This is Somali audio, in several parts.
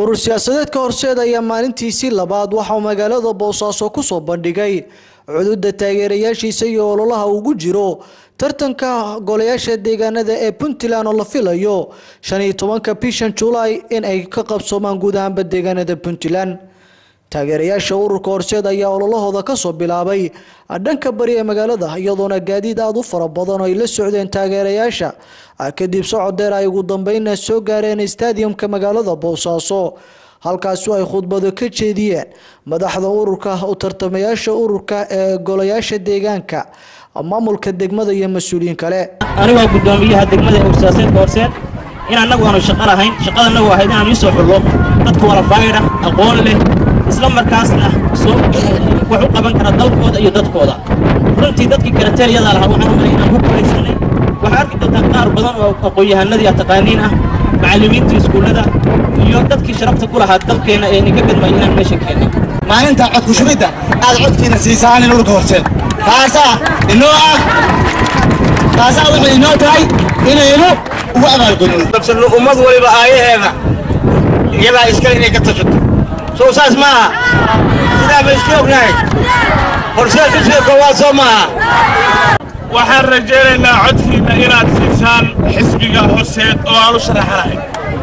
urur siyaasadeedka horseed ayaa maalintiisii labaad waxauu magaalada boosaaso kusoo bandhigay cududa taageerayaashiisa iyo ololaha ugu jiro tartanka golayaasha deegaanada ee puntland oo la filayo shan iyo tobanka bishan julaay in ay ka qabsoomaan guud ahaanba deegaanada puntland taageerayaasha ururka horseed ayaa ololahooda kasoo bilaabay dhanka bari ee magaalada iyadoona gaadiid aada u fara badan oo ay la socdeen taageerayaasha kadib socod dheer ay ugu dambeynna soo gaareen stadiumka magaalada boosaaso halkaasi ay khudbado ka jeediyeen madaxda ururka u tartamayaasha ururka ee golayaasha deegaanka maamulka degmada iyo mas-uuliyiin kale anigoo gudoomiyaha degmada ee ursaaseedka horseed in annagu aanu shaqo lahayn shaqadanagu ahayd inaan iisoo xullo dadka walafaydha aqoon leh isla markaasna soo wax u qaban kara dalkooda iyo dadkooda runtii dadkii karateeriyada lahaa waxaan umay inaan ku guulaysanay waxaa arki doontaa qaar badan oo aqoon-yahanadii a taqaaniin ah macallimiinta iskuullada iyo dadkii sharafta ku lahaa dalkeenna ee ninka gadmay inaan meesha keennay maalinta codkushubidda aad codkiina siisaan in ururka horseed taasaa inoo ah taasaa waxay inoo tahay inaynu ugu abaalgudno ummad waliba aayaheeda iyadaa iskale inay ka tashato sow saas maaha sidaa ba iska ognahay horseed xisbiga koowaad soo maaha waxaan rajaynaynaa codkiinna inaad siisaan xisbiga horseed oo aan u sharaxanahay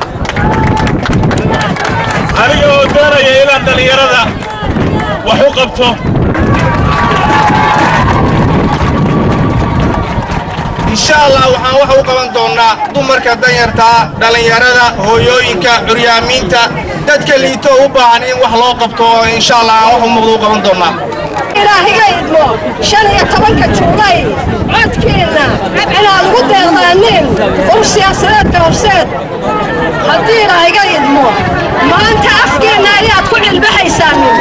aniga oo doonaya inaan dhallinyarada wax u qabto insha allah waxaan wax u qaban doonnaa dumarka danyartaa dhallinyarada hooyooyinka curyaamiinta dadka liito u baahan in wax loo qabto oo insha allah aan wax u muuqda u qaban doonnaa ilaahiga idmo shan iyo tobanka juulay codkiinna inaad ugu deeqdaaniin ur siyaasadeedka horseed haddii ilaahiga idmo maanta afkeenna ayaad ku cilbahaysaanin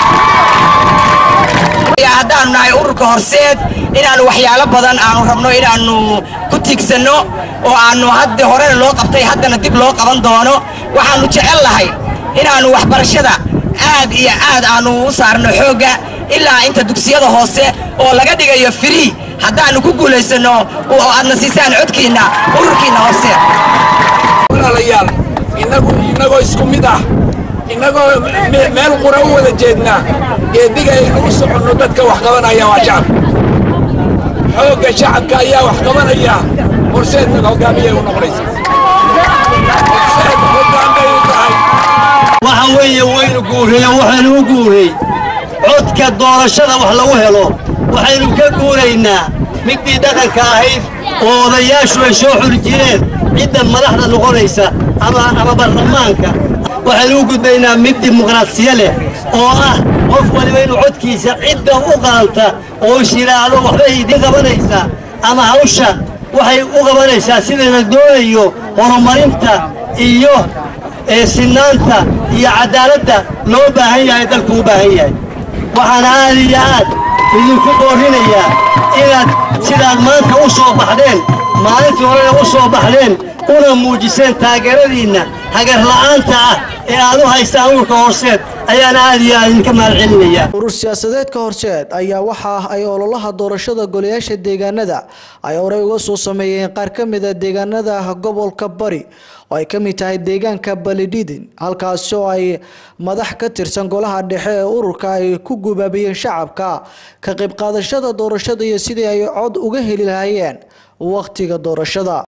haddaannu nahay ururka horseed inaannu waxyaalo badan aanu rabno inaannu ku tiigsanno oo aannu hadda horena loo qabtay haddana dib loo qaban doono waxaannu jecel lahay inaannu waxbarashada aad iyo aad aannu u saarno xoogga ilaa inta dugsiyada hoose oo laga dhigayo firii haddaannu ku guulaysanno oo aadna siisaan codkiinna ururkiinna horseed walaalayaal innagu innagoo isku mid ah innagoo meel qura u wada jeednaa geediga aynu u soconno dadka wax qabanaya waa shacabka xoogga shacabka ayaa wax qabanaya horseedna hoggaamiyay u noqonaysa horseed hoggaamay u tahay waxa weeye waynu guurreeyo waxaynu u guurey codka doorashada wax lagu helo waxaynu ka guuraynaa middii dhaqanka ahayd oo odayaashu ay soo xuli jireen cidda madaxda noqonaysa ama baarlamaanka waxaynu u gudbaynaa mid dimuqraasiya leh oo ah qof waliba inuu codkiisa cidda u qalanta oo is yidhaahdo waxbay idin qabanaysaa ama hawsha waxay u qabanaysaa sidayna doonayo horumarinta iyo sinaanta iyo caddaaladda loo baahan yahay dalku u baahan yahay waxaan aad iyo aad idinku boorrinayaa inaad sidaad maanta u soo baxdeen maalintii horena u soo baxdeen una muujiseen taageeradiinna hagarla'aanta ah ee aad u haystaan ururka horseed ayaan aad iyo aad idinka mahad celinayaa urur siyaasadeedka horseed ayaa waxa ay ololaha doorashada golayaasha deegaanada ay horey uga soo sameeyeen qaar ka mid a deegaanada gobolka bari oo ay ka mid tahay deegaanka balidhidin halkaasi oo ay madax ka tirsan golaha dhexe ee ururka ay ku gubaabiyeen shacabka ka qayb qaadashada doorashada iyo sidii ay cod uga heli lahaayeen wakhtiga doorashada